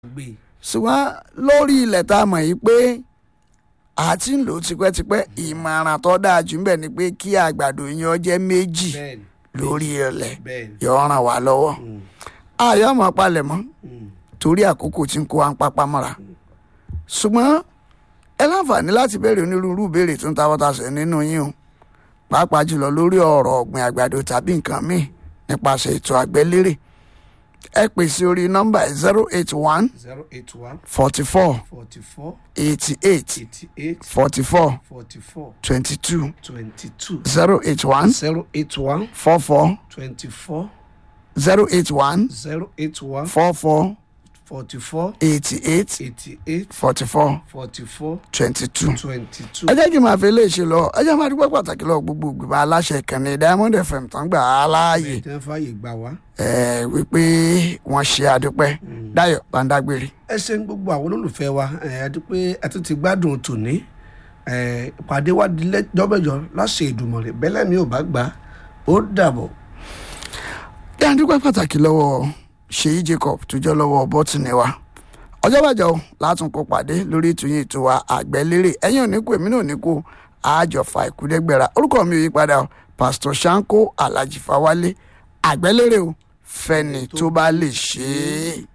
gbé ṣùgbọ́n lórí ilẹ̀ tá a mọ̀ yìí pé a ti ń lò ó tipẹ́tipẹ́ ìmọ̀ràn tó dáa jù ń bẹ̀ ni pé kí àgbàdo yẹn ó jẹ́ méjì bẹ́ẹ̀ni lórí ilẹ̀ bẹ́ẹ̀ni yóò ràn wá lọ́wọ́ Mm, ayọ̀ mọ̀ palẹ̀ mọ́ mm, torí àkókò tí ń kó wa ń papá mọ́ra ṣùgbọ́n ẹ láǹfààní láti béèrè onírúurú ìbéèrè tó ń ta wọ́tasẹ̀ nínú yín o pàápàá jùlọ lórí ọ̀rọ̀ ọ̀gbìn àgbàdo tàbí nǹkan míì nípasẹ̀ ètò àgbẹ̀lérè ẹ pè sí orí nọ́mbà zero eight one zero eight one forty four forty four eighty eight eighty eight forty four forty four twenty two twenty two zero eight one zero eight one four four twenty four zero eight one zero eight one four four forty four eighty eight eighty eight forty four forty four twenty two. twenty two. ẹ jẹ́ kí n máa fi eléyìí lọ ẹ jẹ́ máa dúpẹ́ pàtàkì lọ gbogbo ìgbìmọ̀ aláṣẹ ìkànnì diamond fm tán gbà á láàyè ẹ̀ tẹ́ fàyè gbà wá. ẹ wípé wọ́n ṣe àdúpẹ́ dáyọ̀ bàǹdàgbèrè. ẹ ṣe ń gbogbo àwọn olólùfẹ́ wa ẹ ẹ dúpẹ́ ẹ tún ti gbádùn tòní ẹ ìpàdé wa di lẹ́jọ́bẹ̀jọ láṣẹ ìdùmọ̀rẹ́ bẹ́lẹ̀ mi ò bá gbà á ó dàbọ̀. ẹ à ń dúpẹ́ pàtàkì lọ́wọ́ ṣèyí jacob tó jẹ́ lọ́wọ́ bọ́tìnì wa ọjọ́ bàjẹ́ o látún kó pàdé lórí ètò yìí ètò wa àgbẹ̀lérè ẹ̀yìn òní kú èmi náà ní kú àjọfà ìkúdẹ́gbẹ̀rà orúkọ mi ò yí padà o pásítọ̀ sanko alhaji fawálé àgbẹ̀lérè o fẹ́ni tó bá lè ṣe é.